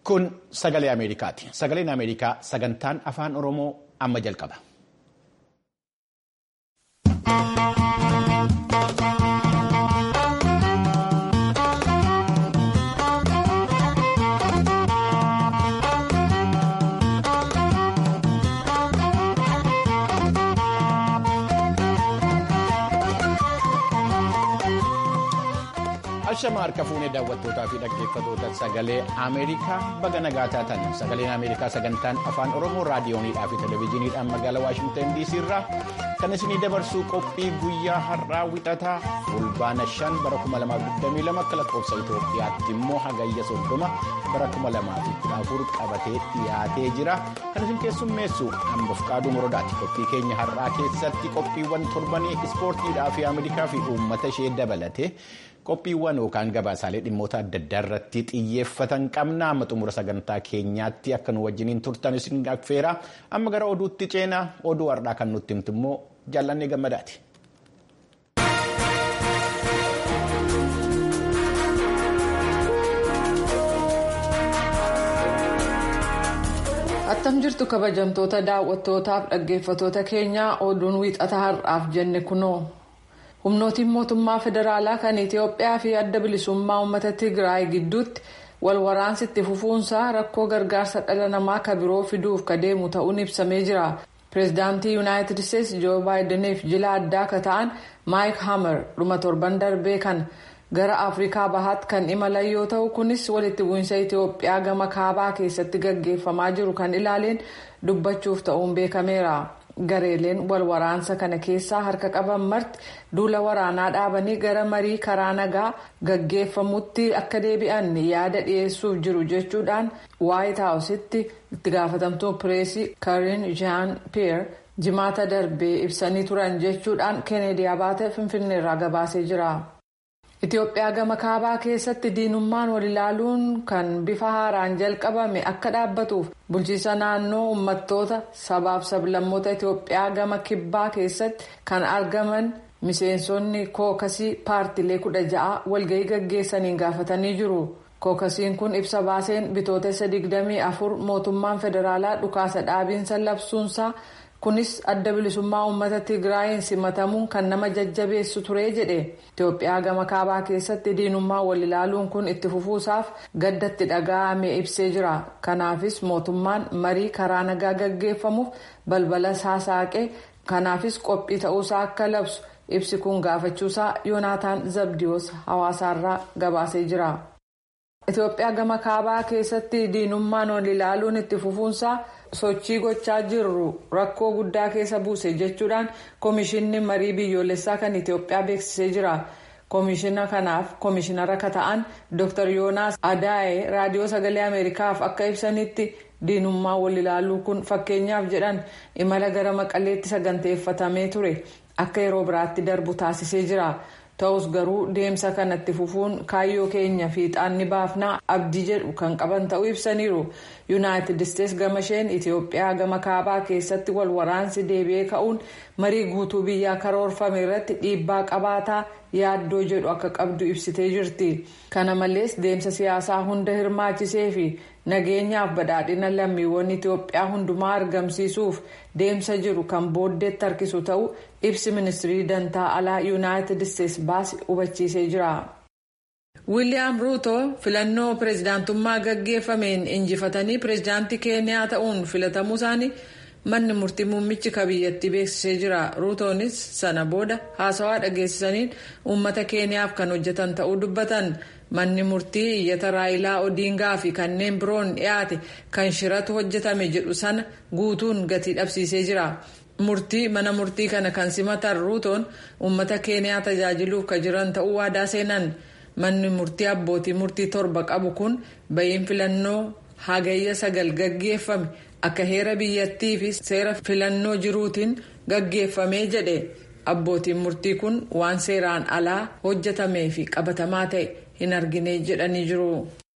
Kun sagalee Ameerikaati. Sagaleen Ameerikaa sagantaan afaan Oromoo amma jalqaba. Ashama harka fuunee daawwattootaa fi dhaggeeffattoota sagalee Ameerikaa baga nagaa taatan sagaleen Ameerikaa sagantaan afaan Oromoo raadiyooniidhaa fi televezyiiniidhaan magaalaa Waashingtan DC irraa kan isinii dabarsuu qophii guyyaa har'aa wixataa fulbaana 5 bara 2022 akka lakkoofsa Itoophiyaatti immoo hagayya 30 bara 2014 qabatee dhiyaatee jira kan isin keessummeessu hambaaf qaaduu morodaati qophii keenya har'aa keessatti qophiiwwan torbanii ispoortiidhaa fi Ameerikaa fi uummata ishee dabalate. qophiiwwan yookaan gabaasaalee dhimmoota adda addaa irratti xiyyeeffatan qabna amma xumura sagantaa keenyaatti akka nu wajjiniin turtan isin affeera amma gara oduutti ceenaa oduu har'aa kan nutti himtu immoo jaallannee gammadaati. attam jirtu kabajamtoota daawwattootaaf dhaggeeffattoota keenyaa oduun wiixata har'aaf jenne kunoo. humnootiin mootummaa federaalaa kan itiyoophiyaa fi adda bilisummaa uummata tigraay gidduutti wal waraansi itti fufuunsaa rakkoo gargaarsa dhala namaa ka biroo fiduuf ka deemu ta'uun ibsamee jira pireezidaantii yuunaayitid isteetsi joo baayidaniif jila addaa ka ta'an maayik hamer dhuma torban darbee kan gara afrikaa bahaatti kan imalan yoo ta'u kunis walitti bu'iinsa itiyoophiyaa gama kaabaa keessatti gaggeeffamaa jiru kan ilaaleen dubbachuuf ta'uun beekameera. gareeleen wal waraansa kana keessaa harka qaban marti duula waraanaa dhaabanii gara marii karaa nagaa gaggeeffamutti akka deebi'an yaada dhiyeessuuf jiru jechuudhaan waayit haawusitti itti gaafatamtuu pireesii kariin jaan piyeer jimaata darbee ibsanii turan jechuudhaan keeneedii abaate finfinneerraa gabaasee jira. Itoophiyaa gama kaabaa keessatti diinummaan wal ilaaluun kan bifa haaraan jalqabame akka dhaabbatuuf bulchiisa naannoo uummattoota sabaaf sablammoota Itoophiyaa gama kibbaa keessatti kan argaman miseensonni kookasii paartilee kudha ja'a walgahii gaggeessaniin gaafatanii jiru. kookasiin kun ibsa baaseen bitootessa digdamii afur mootummaan federaalaa dhukaasa dhaabiinsa labsuunsaa. kunis adda bilisummaa uummata tigraayin simatamuun kan nama jajjabeessu ture jedhe itiyoophiyaa gama kaabaa keessatti diinummaa wal ilaaluun kun itti fufuusaaf gaddatti dhaga'ame ibsee jira kanaafis mootummaan marii karaa nagaa gaggeeffamuuf balbala saaqee kanaafis qophii ta'uusaa akka labsu ibsi kun gaafachuusaa yoonaataan zabdiyoos hawaasaarraa gabaasee jira. itiyoophiyaa gama kaabaa keessatti diinummaan wal ilaaluun itti fufuunsaa. sochii gochaa jirru rakkoo guddaa keessa buuse jechuudhaan koomishinni marii biyyoolessaa kan itiyoophiyaa beeksisee jira koomishina kanaaf koomishinara ka ta'an dr yoonaas adaa'ee raadiyoo sagalee ameerikaaf akka ibsanitti diinummaa wal ilaaluu kun fakkeenyaaf jedhan imala gara maqaleetti saganteeffatamee ture akka yeroo biraatti darbu taasisee jira. ta'us garuu deemsa kanatti fufuun kaayyoo keenya fiixaan ni baafnaa abdii jedhu kan qaban ta'uu ibsaniiru yuunaayitid isteetsi gama isheen itiyoophiyaa gama kaabaa keessatti wal waraansi deebi'ee ka'uun marii guutuu biyyaa karoorfame irratti dhiibbaa qabaataa yaaddoo jedhu akka qabdu ibsitee jirti kana malees deemsa siyaasaa hunda hirmaachisee fi nageenyaaf badhaadhina lammiiwwan itiyoophiyaa hundumaa argamsiisuuf deemsa jiru kan booddeetti harkisu ta'uu ibsi ministirii dantaa alaa yuunaayitid isteetsi baase hubachiisee jira. wiiliyaam ruuto filannoo pireezidaantummaa gaggeeffameen injifatanii pireezidaantii keeniyaa ta'uun filatamuu isaanii manni murtii muummichi kabiyyatti beeksisee jira ruutoonis sana booda haasawaa dhageessisaniin uummata keeniyaaf kan hojjetan ta'uu dubbatan. manni murtii iyyata raayilaa odiingaa fi kanneen biroon dhiyaate kan shiratu hojjetame jedhu sana guutuun gatii dhabsiisee jira murtii mana murtii kana kan simatan ruutoon uummata keeniyaa tajaajiluuf kan jiran ta'uu waadaa seenan manni murtii abbootii murtii torba qabu kun bahiin filannoo hagayya sagal gaggeeffame akka heera biyyattii fi seera filannoo jiruutiin gaggeeffamee jedhe abbootiin murtii kun waan seeraan alaa hojjetamee fi qabatamaa ta'e. hin argine jedhanii jiru.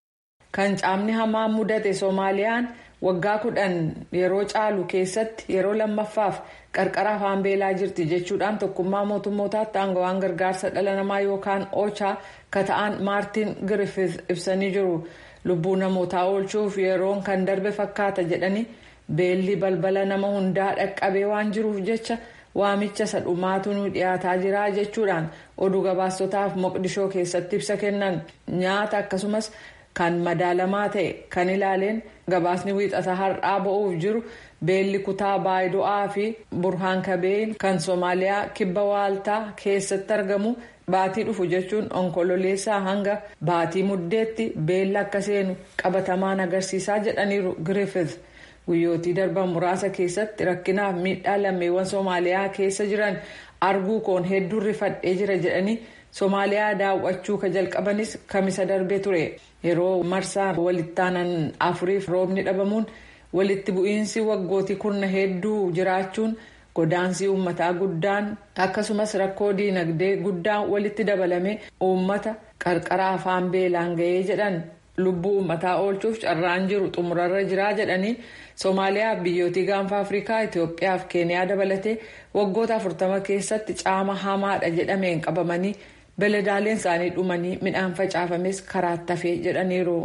kan caamni hamaa mudate soomaaliyaan waggaa kudhan yeroo caalu keessatti yeroo lammaffaaf qarqara afaan beelaa jirti jechuudhaan tokkummaa mootummootaatti aangawaan gargaarsa dhala namaa yookaan ochaa ka ta'an maartiin giriffith ibsanii jiru lubbuu namootaa oolchuuf yeroon kan darbe fakkaata jedhanii beelli balbala nama hundaa dhaqqabee waan jiruuf jecha waamicha sadhumaatu nu dhiyaataa jira jechuudhaan oduu gabaastotaaf moqdishoo keessatti ibsa kennan nyaata akkasumas kan madaalamaa ta'e kan ilaaleen gabaasni wiixata har'aa ba'uuf jiru beelli kutaa baayido'aa fi burhaan kabeen kan soomaaliyaa kibba waaltaa keessatti argamu baatii dhufu jechuun onkololeessaa hanga baatii muddeetti beella akka seenu qabatamaan agarsiisaa jedhaniiru giriffith guyyootii darban muraasa keessatti rakkinaaf miidhaa lammiiwwan soomaaliyaa keessa jiran arguu koon hedduun rifadhee jira jedhanii soomaaliyaa daawwachuu ka jalqabanis kamisa darbee ture yeroo marsaa walittaanan afuriif roobni dhabamuun walitti bu'iinsi waggootii kurna hedduu jiraachuun godaansii uummataa guddaan akkasumas rakkoo diinagdee guddaan walitti dabalame uummata qarqara afaan beelaan ga'ee jedhan lubbuu uummataa oolchuuf carraan jiru xumurarra jiraa jedhanii soomaaliyaa biyyootii gaanfa afrikaa itiyoophiyaa fi keeniyaa dabalatee waggoota afurtama keessatti caama hamaadha jedhameen qabamanii beeladaaleen isaanii dhumanii midhaan facaafames karaatti hafee jedhaniiru.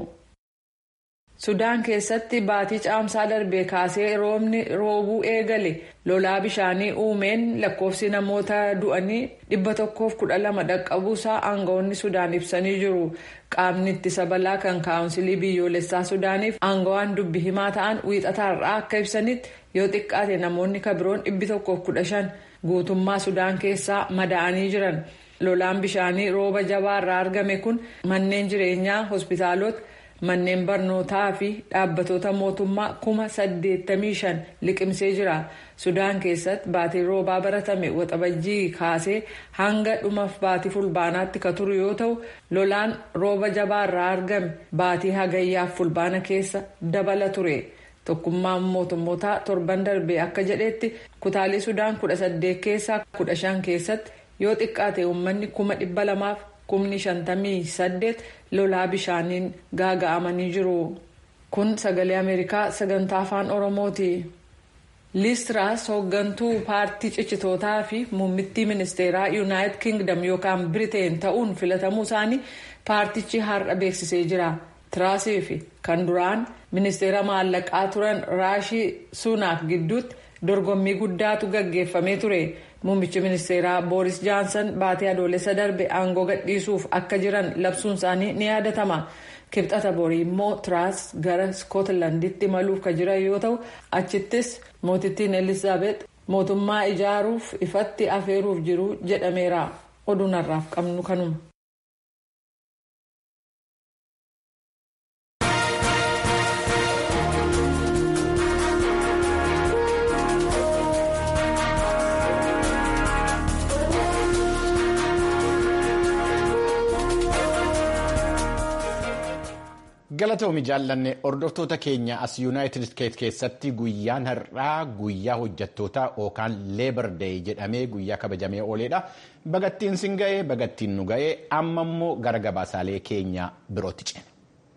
sudaan keessatti baatii caamsaa darbee kaasee roobni roobuu eegale lolaa bishaanii uumeen lakkoofsi namoota du'anii dhibba tokkoof kudha lama dhaqqabuusaa aangawoonni sudaan ibsanii jiru qaamni ittisa balaa kan kaawunsilii biyyoolessaa sudaaniif aangawaan dubbi himaa ta'an wiixataarraa akka ibsanitti yoo xiqqaate namoonni kabiroon dhibbi tokkoof kudha shan guutummaa sudaan keessaa madaa'anii jiran lolaan bishaanii rooba jabaarraa argame kun manneen jireenyaa hospitaalota. manneen barnootaa fi dhaabbatoota mootummaa kuma saddeettamii shan liqimsee jira sudaan keessatti baatii roobaa baratame waxabajjii kaasee hanga dhumaaf baatii fulbaanaatti ka turu yoo ta'u lolaan rooba jabaarraa argame baatii hagayyaaf fulbaana keessa dabala ture tokkummaan mootummootaa torban darbee akka jedhetti kutaalee sudaan kudha saddeet keessaa kudha shan keessatti yoo xiqqaate uummanni kuma dhibba lamaaf kumni shantamii saddeet lolaa bishaaniin gaaga'amanii jiru kun sagalee ameerikaa sagantaa afaan oromooti liistiraas hooggantuu paartii cichitootaa fi muummittii ministeeraa yuunaayitid kingdom yookaan biriteen ta'uun filatamuu isaanii paartichi har'a beeksisee jira tiraasii fi kan duraan ministeera maallaqaa turan raashii suunaak gidduutti dorgommii guddaatu gaggeeffamee ture. muummichi ministeeraa booris jaansan baatee adoolessa darbe aangoo gadhiisuuf akka jiran labsuun isaanii ni yaadatama kibxata borii immoo tiraas gara iskootilanditti imaluuf ka jiran yoo ta'u achittis mootittiin elizaabeet mootummaa ijaaruuf ifatti afeeruuf jiru jedhameera oduun har'aaf qabnu kanuma. galatoomi jaallanne hordoftoota keenya as yuunaayitid isteetsi keessatti guyyaan har'aa guyyaa hojjettoota yookaan leebar deey jedhamee guyyaa kabajamee ooledha bagattiin sin ga'ee bagattiin nu ga'ee amma immoo gara gabaasaalee keenya birootti ceena.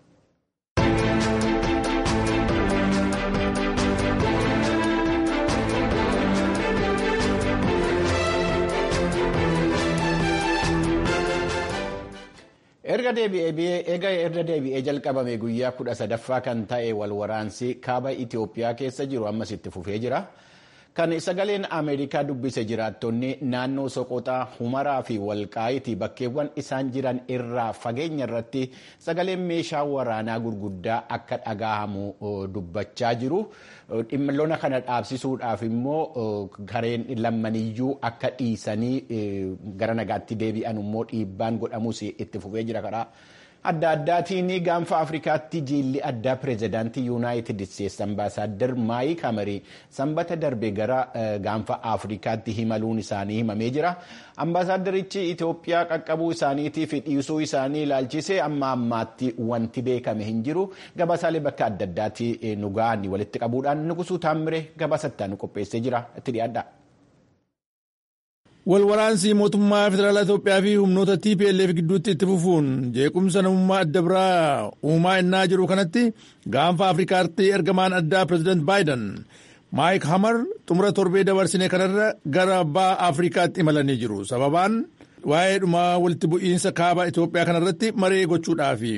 erga deebi'ee jalqabame guyyaa kudha sadaffaa kan ta'e walwaraansi kaaba itiyoophiyaa keessa jiru ammas itti fufee jira kan sagaleen ameerikaa dubbise jiraattonni naannoo soqoxaa humaraa fi walqaayitii bakkeewwan isaan jiran irraa fageenya irratti sagaleen meeshaa waraanaa gurguddaa akka dhagahamu dubbachaa jiru dhimma kana dhaabsisuudhaaf immoo gareen lammaniyyuu akka dhiisanii gara nagaatti deebi'an immoo dhiibbaan godhamus itti fufee jira karaa adda addaatiin gaanfa afrikaatti jiilli addaa pireezidaantii yuunaayitid isteetsi ambaasaaddar maayik hamarii sanbata darbe gara gaanfa afrikaatti imaluun isaanii himamee jira ambaasaaddarichi itoophiyaa qaqqabuu isaaniitii fi dhiisuu isaanii ilaalchisee amma ammaatti wanti beekame hin jiru gabaasaalee bakka adda addaatti nu ga'anii walitti qabuudhaan nugusuu taammire gabaasattaa nu qopheessee jira itti dhiyaadha. walwaraansi mootummaa federaalaa Itoophiyaa fi humnoota TPLF gidduutti itti fufuun jeequmsa namummaa adda biraa uumaa innaa jiru kanatti gaanfa Afrikaatti ergamaan addaa pireezidaant Baayiden Maayik Hamar xumura torbee dabarsine kanarra gara ba'a Afrikaatti imalanii jiru. Sababaan waa'ee dhumaa walitti bu'iinsa kaaba Itoophiyaa kanarratti maree gochuudhaafi.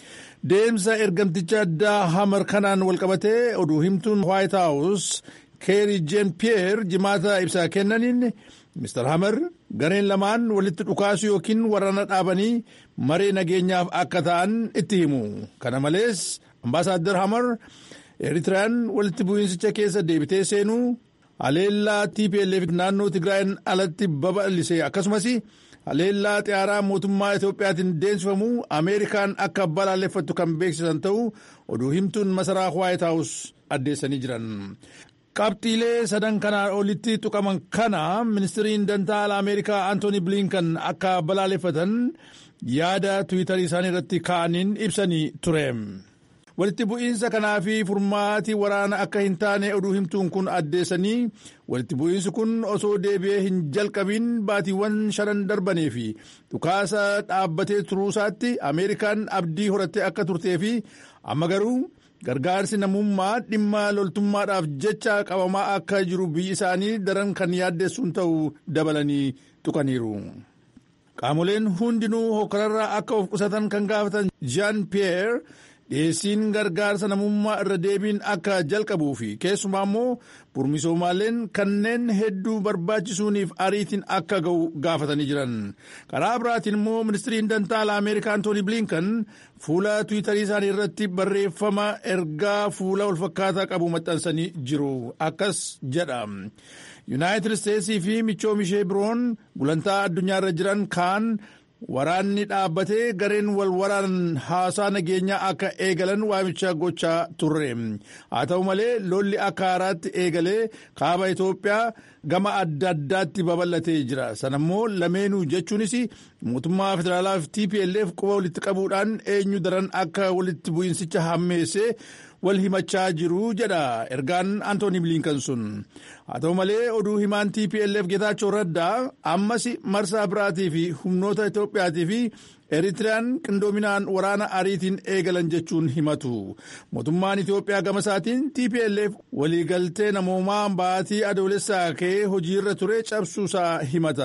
Deemsa ergamticha addaa hamar kanaan walqabatee oduu himtuun White House Keeri Jeen Piyeer jimaata ibsaa kennaniin Mr. Hamar gareen lamaan walitti dhukaasu yookiin waraana dhaabanii maree nageenyaaf akka ta'an itti himu. Kana malees ambaasaaddar Hamar Eritiriyaan walitti bu'iinsicha keessa deebitee seenuu haleellaa TPLF naannoo Tigraayin alatti babal'ise akkasumas haleellaa xiyyaaraa mootummaa Itoophiyaatiin deemsifamu Ameerikaan akka balaaleffattu kan beeksisan ta'uu oduu himtuun masaraa White House addeessanii jiran. Qabxiilee sadan kanaa olitti tuqaman kana ministiriin dantaa alaa Ameerikaa Antooni Bilinkan akka balaaleffatan yaada Tiwiitarii isaanii irratti kaa'aniin ibsanii ture. Walitti bu'iinsa kanaa fi furmaati waraana akka hin taane oduu himtuun kun addeessanii walitti bu'iinsi kun osoo deebi'ee hin jalqabiin baatiiwwan shanan darbanii fi dhukaasa dhaabbatee turuusaatti Ameerikaan abdii horattee akka turtee fi amma garuu gargaarsi namummaa dhimma loltummaadhaaf jecha qabamaa akka jiru biyyi isaanii daran kan yaaddeessuun ta'uu dabalanii tuqaniiru. Qaamoleen hundinuu hokkararraa akka of qusatan kan gaafatan Jean Pierre dhiyeessiin gargaarsa namummaa irra deebiin akka jalqabuu fi keessumaa immoo burmisoomaaleen kanneen hedduu barbaachisuuniif ariitiin akka ga'u gaafatanii jiran karaa biraatiin immoo ministiriin dantaa alaa ameerikaa antooni bilinkan fuula tiwiitarii isaanii irratti barreeffama ergaa fuula walfakkaataa qabu maxxansanii jiru akkas jedha. yuunaayitid isteetsii fi michoomishee biroon gulantaa addunyaa irra jiran kaan waraanni dhaabbatee gareen wal waraanan haasaa nageenyaa akka eegalan waamicha gochaa turre haa ta'u malee lolli akka haaraatti eegalee kaaba Itoophiyaa gama adda addaatti babal'atee jira sanammoo lameenuu jechuunis mootummaa federaalaa fi TPLF quba walitti qabuudhaan eenyu daran akka walitti bu'insicha hammeesse wal himachaa jiru jedha ergaan antooni bilinkan sun haa ta'u malee oduu himaan TPLF Getaachoo Raddaa ammas marsaa biraatii fi humnoota Itoophiyaatii fi Eritiriyaan qindoominaan waraana ariitiin eegalan jechuun himatu. Mootummaan Itoophiyaa gama isaatiin TPLF waliigaltee namoomaa baatii adoolessaa ka'ee hojiirra ture cabsuusaa himata.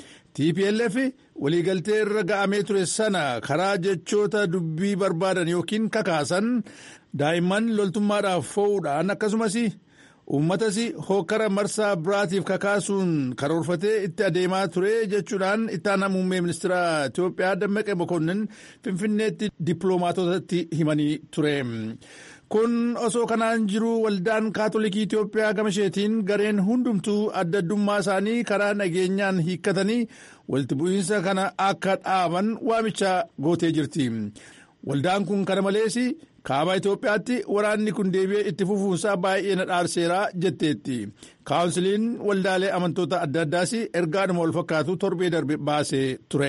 TPLF waliigaltee irra ga'amee ture sana karaa jechoota dubbii barbaadan yookiin kakaasan daa'imman loltummaadhaaf foo'uudhaan akkasumas uummatas hokkara marsaa biraatiif kakaasuun karoorfatee itti adeemaa ture jechuudhaan itti aanaa muummee ministeera Itoophiyaa Dammaqee Mokonnin Finfinneetti dippiloomaatotatti himanii ture. Kun osoo kanaan jiru waldaan kaatolikii Itoophiyaa gama isheetiin gareen hundumtuu adda addummaa isaanii karaa nageenyaan hiikkatanii walitti bu'iinsa kana akka dhaaban waamicha gootee jirti. Waldaan kun kana malees kaaba Itoophiyaatti waraanni kun deebi'ee itti fufuunsaa baay'ee na dhaarseera jetteetti. Kaawunsiliin waldaalee amantoota adda addaas ergaadhuma wal fakkaatu torbee darbe baasee ture.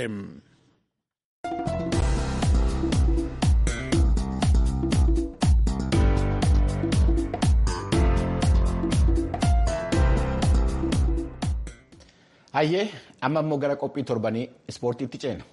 Hayyee amma immoo gara qophii torbanii ispoortiitti ceena.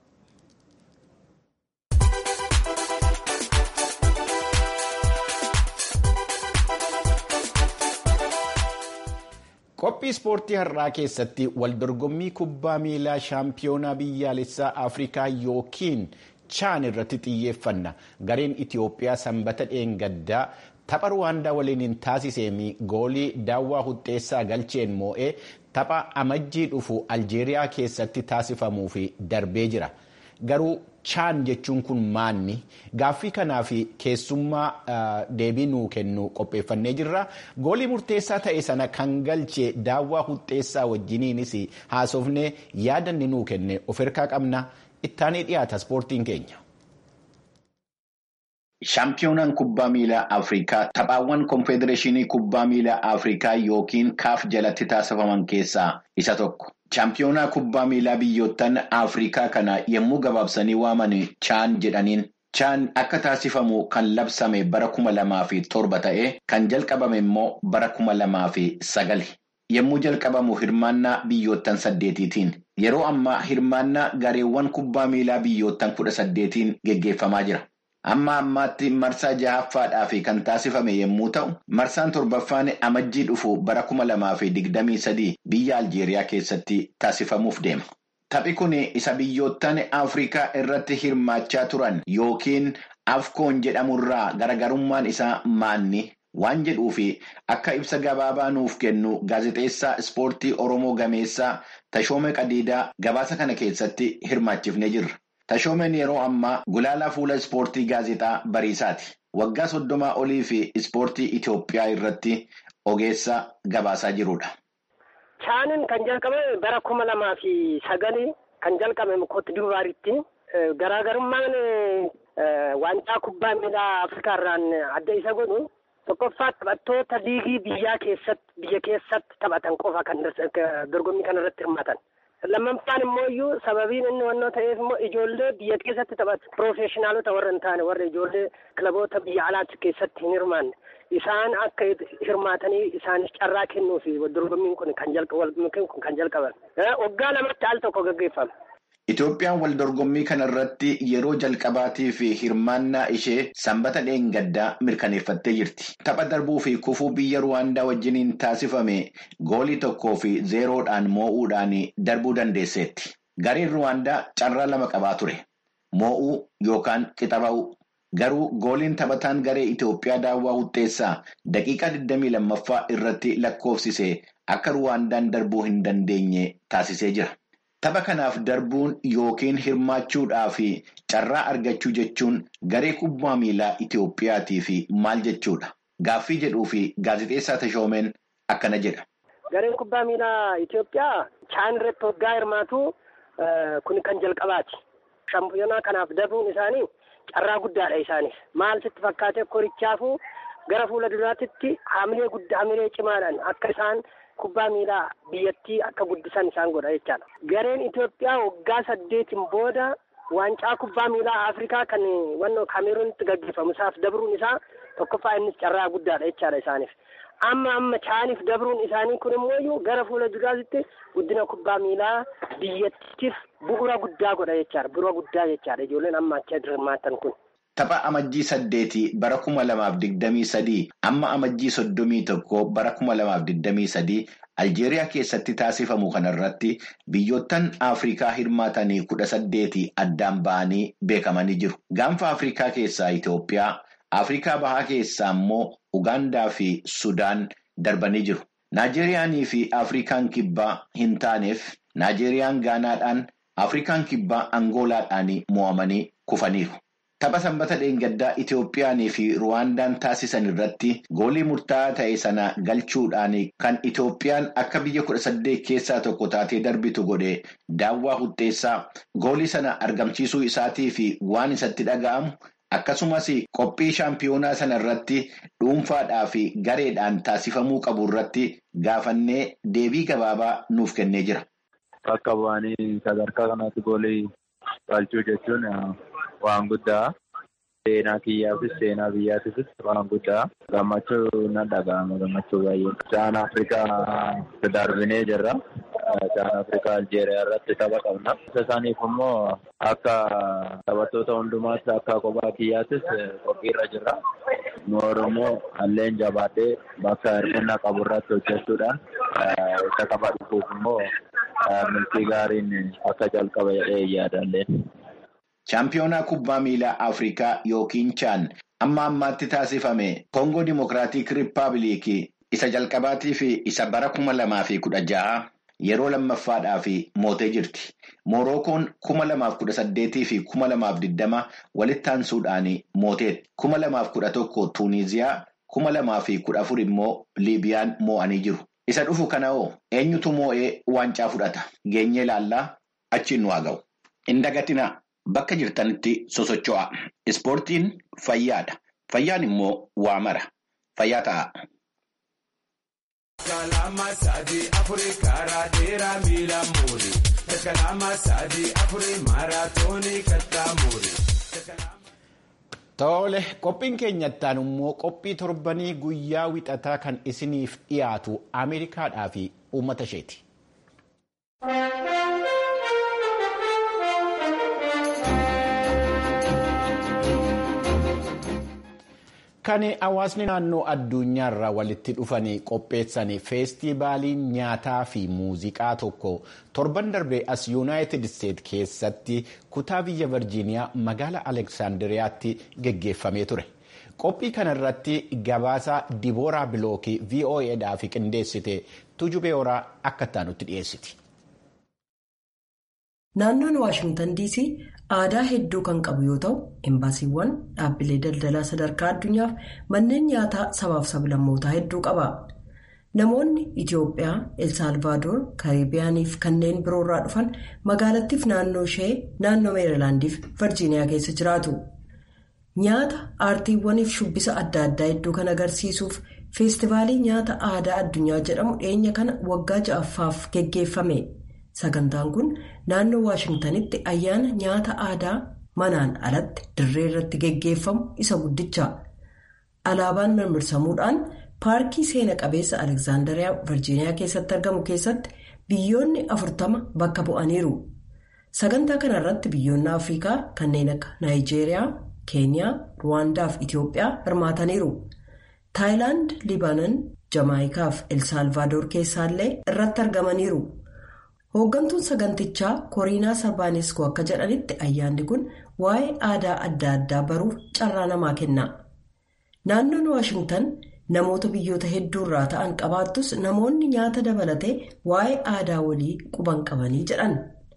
Qophii ispoortii har'aa keessatti waldorgommii kubbaa miilaa shaampiyoonaa biyyaalessaa Afrikaa yookiin chaan irratti xiyyeeffanna. Gareen Itiyoophiyaa sanbata dheengaddaa tapha Ruwaandaa waliin taasiseen goolii daawwaa huxxeessaa galcheen moo'ee tapha amajjii dhufu Aljeeriyaa keessatti taasifamuuf darbee jira. Garuu chaan jechuun kun maanni gaaffii kanaa fi keessummaa deebii nuu kennu qopheeffannee jirra. Goolii murteessaa ta'e sana kan galche daawwaa huxxeessaa wajjiniinis haasofnee yaadanni nuu kenne of harkaa qabna. Ittaanii dhiyaata ispoortiin keenya. Shaampiyoonaan kubbaa miilaa Afrikaa taphaawwan konfedereeshinii kubbaa miilaa Afrikaa yookiin kaaf jalatti taasifaman keessaa isa tokko. Shaampiyoonaa kubbaa miilaa biyyoottan Afrikaa kana yommuu gabaabsanii waaman chaan jedhaniin. Chaan akka taasifamu kan labsame bara kuma lamaa fi torba ta'ee kan jalqabame immoo bara kuma lamaa fi sagali. Yommuu jalqabamu hirmaannaa biyyoottan saddeetiitiin. Yeroo ammaa hirmaannaa gareewwan kubbaa miilaa biyyoottan kudha saddeetiin geggeeffamaa jira. Amma ammaatti marsaa jahaffaadhaaf kan taasifame yommuu ta'u, marsaan torbaffaan amajjii dhufu bara kuma lamaa fi digdamii sadii biyya Aljeeriyaa keessatti taasifamuuf deema. Taphi kun isa biyyoottan Afrikaa irratti hirmaachaa turan yookiin afkoon jedhamurraa garaagarummaan isaa maanni waan jedhuu fi akka ibsa gabaabaa nuuf kennu gaazexeessaa ispoortii Oromoo gameessaa Tashoomee Qadiidaa gabaasa kana keessatti hirmaachifnee jirra. Tashoomeen yeroo ammaa gulaalaa fuula ispoortii gaazexaa Bariisaati. Waggaa soddomaa olii fi ispoortii Itoophiyaa irratti ogeessa gabaasaa jirudha. Chaaniin kan jalqabame bara kuma lamaa fi sagalii kan jalqabame Kooti Divuwaaritti. Garaagarummaan waancaa kubbaa miilaa Afrikaa irraan adda isa godhu tokkoffaa taphattoota liigii biyyaa keessatti biyya keessatti taphatan qofa kan dorgommii kana irratti hirmaatan. Lammaffaan immoo iyyuu sababiin inni wannoo ta'eef immoo ijoollee biyya keessatti taphatu piroofeeshinaalota warra hin taane warra ijoollee kilaboota biyya alaatti keessatti hin hirmaanne. Isaan akka hirmaatanii isaanis carraa kennuu fi dorgommiin kun kan jalqaban. Waggaa lamatti al tokko gaggeeffama. Itoophiyaan wal dorgommii kana irratti yeroo jalqabaatii fi hirmaannaa ishee sanbata dheengaddaa mirkaneeffattee jirti. Tapha darbuu fi kufuu biyya Ruwaandaa wajjiniin taasifame goolii tokkoo fi zeeroodhaan moo'uudhaan darbuu dandeesseetti. Gareen Ruwaandaa carraa lama qabaa ture. Moo'uu yookaan qixa ba'uu. Garuu gooliin taphataan garee Itoophiyaa daawwaa Huxxeessaa daqiiqaa 22ffaa irratti lakkoofsise akka Ruwaandaan darbuu hin dandeenye taasisee jira. Tapha kanaaf darbuun yookiin hirmaachuudhaaf carraa argachuu jechuun garee kubbaa miilaa Itoophiyaatiif maal jechuudha? Gaaffii jedhuu fi gaazexeessaa Tashoomeen akkana jedha. Gareen kubbaa miilaa Itoophiyaa chaan irratti waggaa hirmaatu kun kan jalqabaati. Shampiyonaa kanaaf darbuun isaanii carraa guddaadha isaaniif. Maal sitti fakkaate korichaafuu gara fuula duraatitti hamilee guddaa hamilee cimaadhaan akka isaan. Kubbaa miilaa biyyattii akka guddisan isaan godha jechaadha. Gareen Itoophiyaa waggaa saddeetiin booda waancaa kubbaa miilaa Afrikaa kan wannoo Kaameruunitti gaggeeffamu isaaf dabruun isaa tokkoffaa innis carraa guddaadha jechaadha isaaniif. Amma amma chaaniif dabruun isaanii kun immoo gara fuula duraatti guddina kubbaa miilaa biyyattiif bu'uura guddaa godha jechaadha. Bu'uura guddaa jechaadha ijoolleen amma achi hirmaatan kun. Tapha amajjii saddeetii bara kuma lamaaf digdamii sadii amma amajjii soddomii tokko bara kuma lamaaf digdamii sadii Aljeeriyaa keessatti taasifamu kanarratti biyyoottan Afrikaa hirmaatanii kudha saddeetii addaan ba'anii beekamanii jiru. Gaanfa Afrikaa keessaa Itoophiyaa, Afrikaa bahaa keessaa immoo Ugaandaa fi Sudaan darbanii jiru. Naajeeriyaanii fi Afrikaan kibbaa hin taaneef Naajeeriyaan Gaanaadhaan, Afrikaan kibbaa Angoolaadhaan mo'amanii kufaniiru. Tapha sanbata dheengaddaa Itoophiyaanii fi Ruwaandaan taasisan irratti goolii murtaa'aa ta'e sana galchuudhaan kan Itoophiyaan akka biyya kudha saddeet keessaa tokko taatee darbitu godhe daawwaa huxxeessaa goolii sana argamsiisuu isaatii fi waan isatti dhaga'amu akkasumas qophii shaampiyoonaa sana irratti dhuunfaadhaa fi gareedhaan taasifamuu qabu irratti gaafannee deebii gabaabaa nuuf kennee jira. Bakka bu'anii sadarkaa kanaatti goolii galchuu jechuun. Waan guddaa seenaa kiyyaafis seenaa biyyaatiifis waan guddaa gammachuu na dhaga'ama gammachuu baay'ee. Chaan Afrikaa darbinee jirra. Chaan Afrikaa Aljeeriyaa irratti tapha qabna. Isaaniif immoo akka taphattoota hundumaatti akka kophaa kiyyaattis qophiirra jirra. Moora immoo alleen jabaatee bakka hir'ina qabu irratti hojjechuudhaan isa tapha dhufuuf immoo milkii gaariin akka jalqaba jedhee yaadallee. Chaampiyoonaa kubbaa miilaa Afrikaa yookiin Chaan amma ammaatti taasifame Koongoo Dimokiraatik Rippaabilikii isa jalqabaatii fi isa bara kuma lamaa fi kudha jaha yeroo lammaffaadhaaf mootee jirti. Morookoon kuma lamaaf kudha saddeetii fi kuma lamaaf digdama walitti aansuudhaan mooteetti. Kuma lamaaf kudha tokko Tuuniziyaa, kuma lamaa fi kudha afur immoo Liibiyaan moo'anii jiru. Isa dhufu kana hoo eenyutu moo'ee waancaa fudhata? Geenyee ilaallaa achiin nu haa ga'u. Hin dagatinaa. Bakka jirtanitti sosocho'aa. Ispoortiin fayyaadha. Fayyaan immoo waa mara. Fayyaa ta'a. Tole qophiin keenyattaan immoo qophii torbanii guyyaa wixataa kan isiniif dhiyaatu Ameerikaadhaa fi uummata isheeti. Kan hawaasni naannoo addunyaarraa walitti dhufanii qopheessanii feestivaalii nyaataa fi muuziqaa tokko torban darbee as yuunaayitid isteet keessatti kutaa biyya virjiiniyaa magaala aleksaandiriyaatti geggeeffamee ture. Qophii kanarratti gabaasa Dibooraa Bilookii VOAdhaaf qindeessite Tujubee Horaa akka itti dhiyeessiti. Naannoon Waashingtan DC aadaa hedduu kan qabu yoo ta'u, embaasiiwwan dhaabbilee daldalaa sadarkaa addunyaaf manneen nyaataa sabaaf sablammootaa hedduu qaba. Namoonni Itiyoophiyaa, Elsaalvaadoor, Kariibiyaanii fi kanneen biroorraa dhufan magaalattiif naannoo ishee naannoo Meerilaandiif Virjiiniyaa keessa jiraatu. Nyaata aartiiwwaniif shubbisa adda addaa hedduu kan agarsiisuuf feestivaalii nyaata aadaa addunyaa jedhamu dhiyeenya kana waggaa ja'affaaf geggeeffame. Sagantaan kun naannoo Waashingtanitti ayyaana nyaata aadaa manaan alatti dirree irratti geggeeffamu isa guddicha. Alaabaan mirmirsamuudhaan paarkii seena qabeessa Aleksaandariyaa Virjiiniyaa keessatti argamu keessatti biyyoonni afurtama bakka bu'aniiru. Sagantaa kana irratti biyyoonni Afrikaa kanneen akka Naayijeeriyaa, Keeniyaa, Ruwaandaa fi Itiyoophiyaa hirmaataniiru. Taayilaand, Libanon, Jamaayikaa fi Elsaalvaadoor keessaallee irratti argamaniiru. Hooggantuun sagantichaa Koriinaa Sarbaaneeskoo akka jedhanitti ayyaanni kun waa'ee aadaa adda addaa baruuf carraa namaa kenna. Naannoon Waashingtan namoota biyyoota hedduurraa ta'an qabaattus namoonni nyaata dabalatee waa'ee aadaa walii quban qabanii jedhan.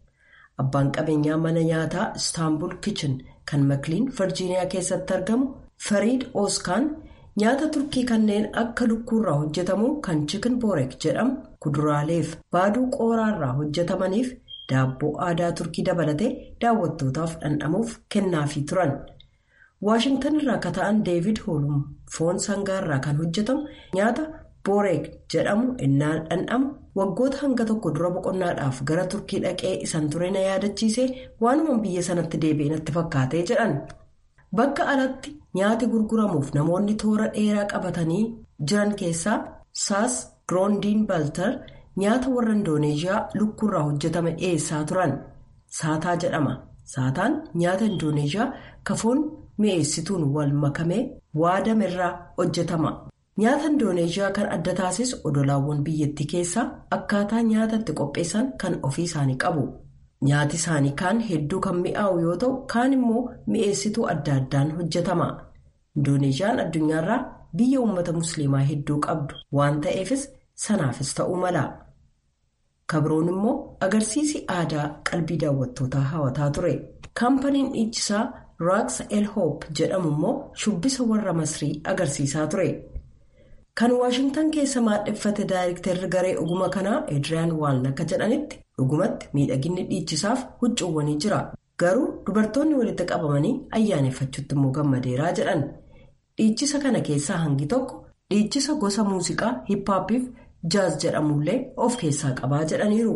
Abbaan qabeenyaa mana nyaataa Istaanbul Kichin kan Makliin Virjiiniyaa keessatti argamu Fariid Ooskaan nyaata turkii kanneen akka lukkuurraa hojjetamu kan chikin boorek jedhamu kuduraaleef baaduu qooraarraa hojjetamaniif daabboo aadaa turkii dabalatee daawwattootaaf dhandhamuuf kennaafii turan. Waashingtan irraa akka ta'an Deevid Hoolum foon sangaarraa kan hojjetamu nyaata boorek jedhamu innaa dhandhamu waggoota hanga tokko dura boqonnaadhaaf gara turkii dhaqee isan ture na yaadachiisee waanuma biyya sanatti deebi'e natti fakkaatee jedhan. Bakka alatti nyaati gurguramuuf namoonni toora dheeraa qabatanii jiran keessaa saas giroondiin baltar nyaata warra indooneeshiyaa lukkuurraa hojjetame dhiyeessaa turan. Saataa jedhama. Saataan nyaata indooneeshiyaa kafoon mi'eessituun wal makamee waadamerraa hojjetama. Nyaata indooneeshiyaa kan adda taasisu odolaawwan biyyattii keessaa akkaataa nyaata itti qopheessan kan ofii isaanii qabu. Nyaati isaanii kaan hedduu kan mi'aawu yoo ta'u kaan immoo mi'eessituu adda addaan hojjetama. Indoneeshiyaan addunyaarraa biyya uummata musliimaa hedduu qabdu waan ta'eefis sanaafis ta'uu mala. Kabroon immoo agarsiisi aadaa qalbii daawwattootaa hawataa ture. Kaampaniin dhiichisaa Raaks El Hoop jedhamu immoo shubbisa warra Masrii agarsiisaa ture. Kan Waashingtan keessa maadheffate daayirektarri garee oguma kanaa Ediriyaan Waan akka jedhanitti dhugumatti miidhaginni dhiichisaaf huccuuwwanii jira. Garuu dubartoonni walitti qabamanii ayyaaneffachuutti immoo gammadeeraa jedhan. Dhiichisa kana keessaa hangi tokko dhiichisa gosa muuziqaa hippaappiif jaaz jedhamullee of keessaa qabaa jedhaniiru.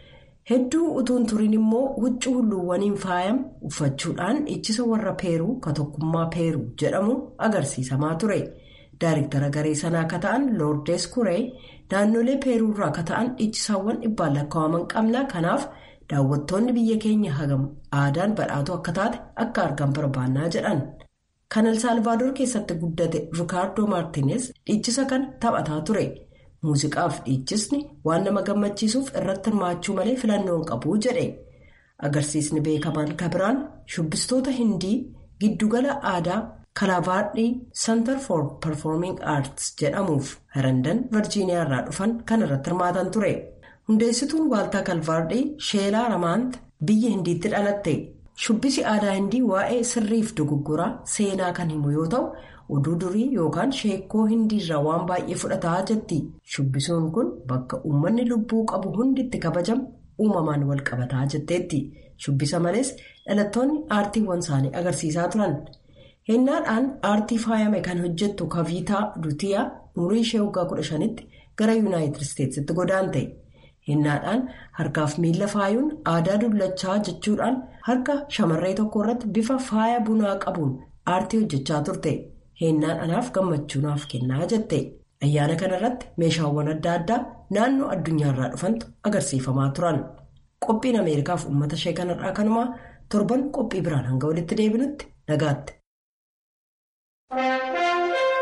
Hedduu utuun turiin immoo huccuu hulluuwwaniin faayam uffachuudhaan dhiichisa warra peeruu ka tokkummaa peeruu jedhamu agarsiisamaa ture. Daariktara garee sanaa akka ta'an Loordes Kuree naannolee peeruurraa akka ta'an dhiichisaawwan dhibbaan lakkaa'aman qabna kanaaf daawwattoonni biyya keenya hagam aadaan badhaatu akka taate akka argan barbaannaa jedhan. Kan Elsaalvaadoor keessatti guddate Rikaardoo Maartiines dhiichisa kan taphataa ture. Muuziqaaf dhiichisni waan nama gammachiisuuf irratti hirmaachuu malee filannoo hin qabu jedhe. Agarsiisni beekamaan kabiraan shubbistoota hindii giddugala aadaa. Kalaavaardhii Center for Performing Arts jedhamuuf Harandan Virjiiniyaa irraa dhufan kan irratti hirmaatan ture. Hundeessituun waaltaa Kalvaardhii Sheelaa Ramaant biyya Hindiitti dhalatte. Shubbisi aadaa Hindii waa'ee sirriif dogoggoraa seenaa kan himu yoo ta'u, oduu durii yookaan sheekoo Hindiirraa waan baay'ee fudhataa jetti. Shubbisuun kun bakka uummanni lubbuu qabu hundi itti kabajamu uumamaan wal qabataa jetteetti. Shubbisa malees dhalattoonni aartiiwwan isaanii agarsiisaa turan. Hennaadhaan aartii faayame kan hojjettu Kaviitaa Dutiyaa umurii ishee waggaa kudha shanitti gara Yuunaayitid Isteetsitti godaante. Hennaadhaan harkaaf miila faayuun aadaa dullachaa jechuudhaan harka shamarree tokko irratti bifa faaya bunaa qabuun aartii hojjechaa turte. Hennaan anaaf gammachuu naaf kennaa jette. Ayyaana kanarratti meeshaawwan adda addaa naannoo addunyaarraa dhufantu agarsiifamaa turan. Qophiin Ameerikaaf uummata ishee kanarraa kanumaa torban qophii biraan hanga walitti deebinutti nagaatti.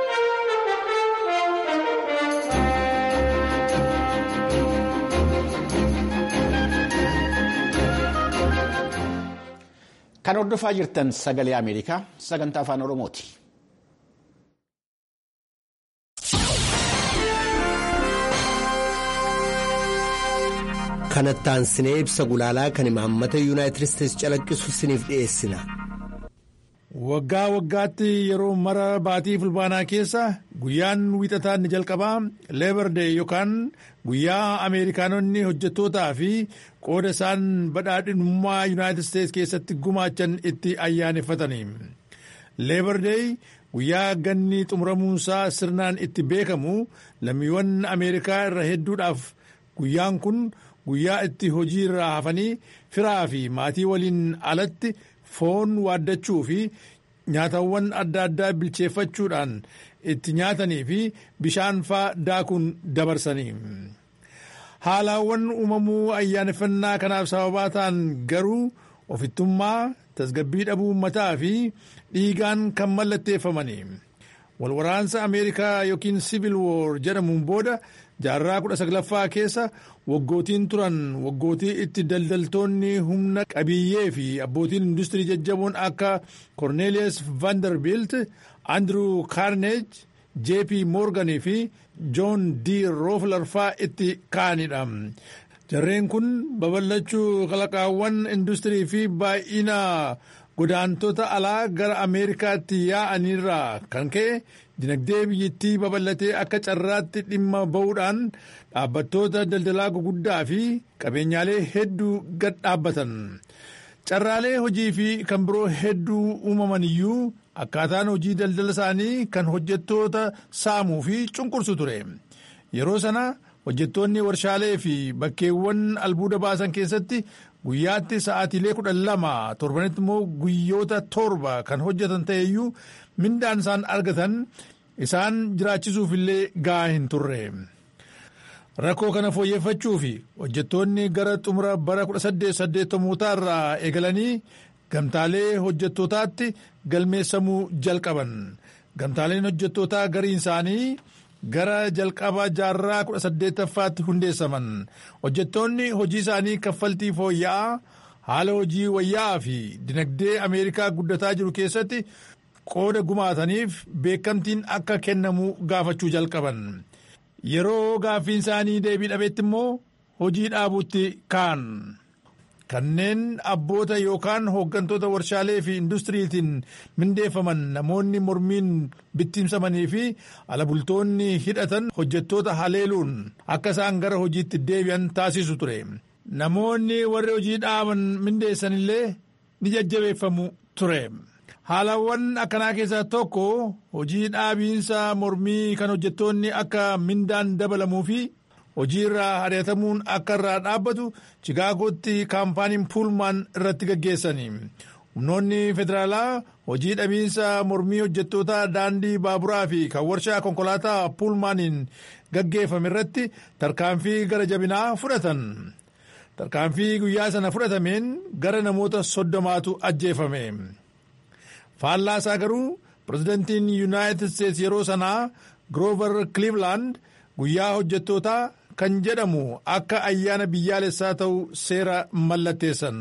Kan hordofaa jirtan sagalee Ameerikaa sagantaa afaan Oromooti. kanattaan sinee ibsa gulaalaa kan imaammata yuunaayitid isteetsi calaqqisu siniif dhiyeessina. Waggaa waggaatti yeroo mara baatii fulbaanaa keessa guyyaan wiixataa ni jalqabaa leebar dee yookaan guyyaa ameerikaanonni hojjettootaa fi qooda isaan badhaadhinummaa yuunaayitid isteetsi keessatti gumaachan itti ayyaaneffatanii. leebar dee guyyaa ganni xumuramuunsaa sirnaan itti beekamu lammiiwwan ameerikaa irra hedduudhaaf guyyaan kun. guyyaa itti hojii irraa hafanii firaa fi maatii waliin alatti foon waaddachuu fi nyaatawwan adda addaa bilcheeffachuudhaan itti nyaatanii fi bishaan faa daakuun dabarsanii. Haalaawwan uumamuu ayyaaneffannaa kanaaf sababaa ta'an garuu ofittummaa tasgabbii dhabuu uummataa fi dhiigaan kan mallatteeffamanii. Walwaraansa Ameerikaa yookiin Civil War jedhamuun booda jaarraa kudha saglaffaa keessa waggootiin turan waggootii itti daldaltoonni humna qabiyyee fi abbootiin industirii jajjaboon akka Cornelius Vanderbilt, Andrew Carnegie, JP Morgan fi John D. Rockefeller faa itti ka'anidha. Jarreen kun babal'achuu kalaqaawwan industirii fi baay'ina godaantota alaa gara Ameerikaatti yaa'anirraa kan ka'e dinagdee biyyattii babal'atee akka carraatti dhimma ba'uudhaan dhaabbattoota daldalaa guguddaa fi qabeenyaalee hedduu gad dhaabbatan. Carraalee hojii fi kan biroo hedduu uumaman iyyuu akkaataan hojii daldala isaanii kan hojjettoota saamuu fi cunqursu ture. Yeroo sana hojjettoonni warshaalee fi bakkeewwan albuuda baasan keessatti guyyaatti sa'aatiilee kudha lama torbanitti immoo guyyoota torba kan hojjetan ta'eyyuu mindaan isaan argatan isaan jiraachisuuf illee gahaa hin turre. Rakkoo kana fooyyeffachuu fi hojjettoonni gara xumura bara 1880 irraa eegalanii gamtaalee hojjettootaatti galmeessamuu jalqaban. Gamtaaleen hojjettootaa gariin isaanii gara jalqaba jaarraa 18ffaatti hundeessaman. Hojjettoonni hojii isaanii kaffaltii fooyya'aa haala hojii wayyaa'aa fi dinagdee Ameerikaa guddataa jiru keessatti qooda gumaataniif beekamtiin akka kennamu gaafachuu jalqaban. Yeroo gaaffiin isaanii deebii dhabeetti immoo hojii dhaabuutti ka'an. Kanneen abboota yookaan hooggantoota warshaalee fi industiriitiin mindeeffaman namoonni mormiin bittimsamanii fi alabultoonni hidhatan hojjettoota haleeluun akka isaan gara hojiitti deebi'an taasisu ture. Namoonni warri hojii dhaaban mindeessan illee ni jajjabeeffamu ture. Haalawwan akkanaa keessaa tokko hojii dhaabiinsa mormii kan hojjettoonni akka mindaan dabalamuu fi hojii irraa ari'atamuun akka irraa dhaabbatu chigaagootti kaampaaniin puulmaan irratti gaggeessani. humnoonni federaalaa hojii dhabiinsa mormii hojjettoota daandii baaburaa fi kan warshaa konkolaataa puulmaaniin gaggeeffame irratti tarkaanfii gara jabinaa fudhatan. tarkaanfii guyyaa sana fudhatameen gara namoota soddomaatu ajjeefame. faallaasaa garuu pirezidantiin yuunaayitid isteetsi yeroo sanaa giroover cleveland guyyaa hojjettootaa kan jedhamu akka ayyaana biyyaalessaa ta'u seera mallatteessan.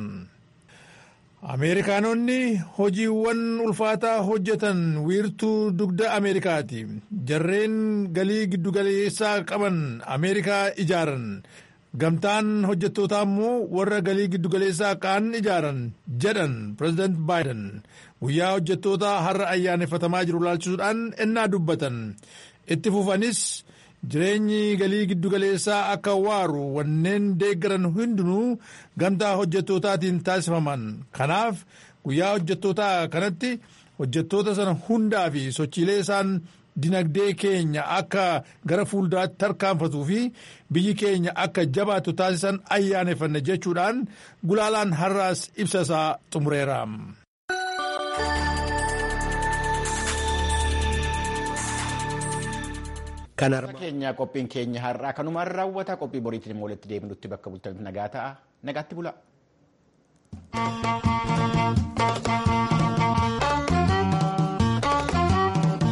ameerikaanonni hojiiwwan ulfaataa hojjetan wiirtuu dugda ameerikaati jarreen galii giddugaleessaa qaban ameerikaa ijaaran gamtaan hojjettootaa immoo warra galii giddugaleessaa kaan ijaaran jedhan pireezidant baayiden guyyaa hojjettootaa har'a ayyaaneffatamaa jiru laalchisuudhaan ennaa dubbatan itti fufanis jireenyi galii giddugaleessaa akka waaru wanneen deeggaran hundinuu gamtaa hojjettootaatiin taasifaman kanaaf guyyaa hojjettootaa kanatti hojjettoota sana hundaa fi sochiilee isaan dinagdee keenya akka gara fuulduraatti tarkaanfatuu fi biyyi keenya akka jabaatu taasisan ayyaaneffanne jechuudhaan gulaalaan har'aas ibsa isaa xumureera. keenya qophiin keenya har'aa kanumaan raawwata qophii boriitiin immoo walitti deebinutti bakka bultanitti nagaa ta'a nagaatti bula.